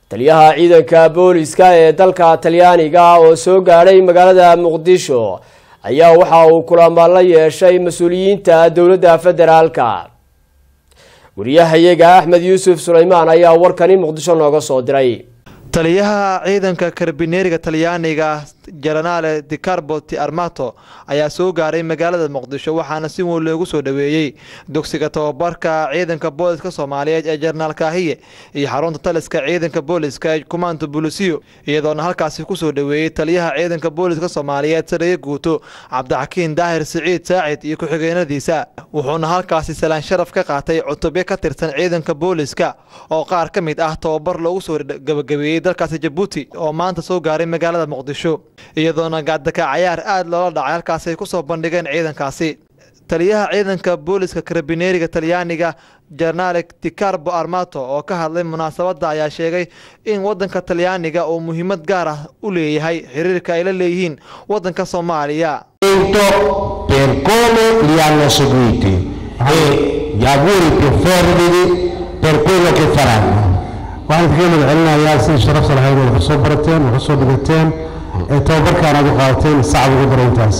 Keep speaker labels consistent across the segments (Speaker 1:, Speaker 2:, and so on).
Speaker 1: taliyaha ciidanka booliska ee dalka talyaaniga oo soo gaadhay magaalada muqdisho ayaa waxa uu kulamo la yeeshay mas-uuliyiinta dowladda federaalka wariyahayaga axmed yuusuf suleymaan ayaa warkani muqdisho nooga soo diray
Speaker 2: taliyaha ciidanka karbineeriga talyaaniga jenaraale dicarbo ti armato ayaa soo gaaray magaalada muqdisho waxaana si weyn loogu soo dhoweeyey dugsiga tababarka ciidanka booliska soomaaliyeed ee jenaraal kaahiye iyo xarunta taliska ciidanka booliska ee kumaanta bulisiyo iyadoona halkaasi kusoo dhoweeyey taliyaha ciidanka booliska soomaaliyeed sareeye guuto cabdixakiin daahir siciid saacid iyo ku-xigeenadiisa wuxuuna halkaasi salaan sharaf ka qaatay cutubyo ka tirsan ciidanka booliska oo qaar ka mid ah tababar loogu soo gabagabeeyey dalkaasi jabuuti oo maanta soo gaaray magaalada muqdisho iyadoona gaadaka cayaar aada loola dhacay halkaasi ay kusoo bandhigeen ciidankaasi taliyaha ciidanka booliska karabineeriga talyaaniga jenaraale dicarbo armato oo ka hadlay munaasabadda ayaa sheegay in wadanka talyaaniga uu muhiimad gaar ah u leeyahay xiriirka ay la leeyihiin wadanka soomaaliya
Speaker 3: per come li hanno seguiti e gli auguri più fervidi per quello che faranno
Speaker 4: waxaan kaga mahad celinayaa sidii sharafta lahayd oo wax soo barateen wax soo dhigateen ee tababarkaan aad u qaadateen sacab ugu daro intaas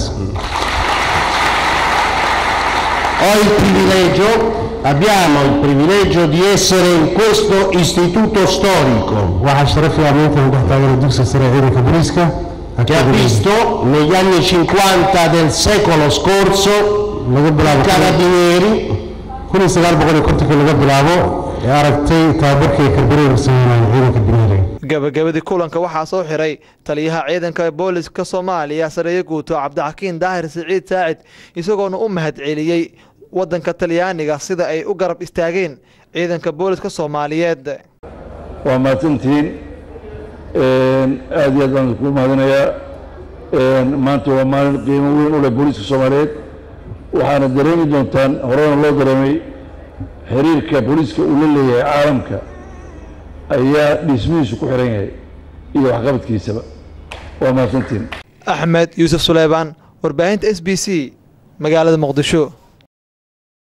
Speaker 3: Ho il privilegio, abbiamo il privilegio di essere in questo istituto storico
Speaker 4: waxaa sharaf iyo amaanta aan dhex taagana dugsiga sare ee ciidanka booliiska
Speaker 3: che ha visto negli anni 50 del secolo scorso
Speaker 4: laga bilaabo
Speaker 3: carabinieri
Speaker 4: kun iyo sagaal boqol iyo kontonkii laga bilaabo ee aragtay tababarkii karbineeriga sameynaya ciidanka bineeriga
Speaker 2: gabagabadii kulanka waxaa soo xiray taliyaha ciidanka booliska soomaaliya sareeye guuto cabdixakiin daahir siciid saacid isagoona u mahad celiyey wadanka talyaaniga sida ay u garab istaageen ciidanka booliska soomaaliyeed
Speaker 5: waa mahadsantihiin aada iyo aad baan isku mahadinayaa maanta waa maalin qiimo weyn u leh booliiska soomaaliyeed waxaana dareemi doontaan horena loo dareemay xiriirka booliiska uu la leeyahay caalamka ayaa dhismihiisu ku xiran yahay iyo waxqabadkiisaba waa mahadsantihiin
Speaker 2: axmed yuusuf suleymaan warbaahinta s b c magaalada muqdisho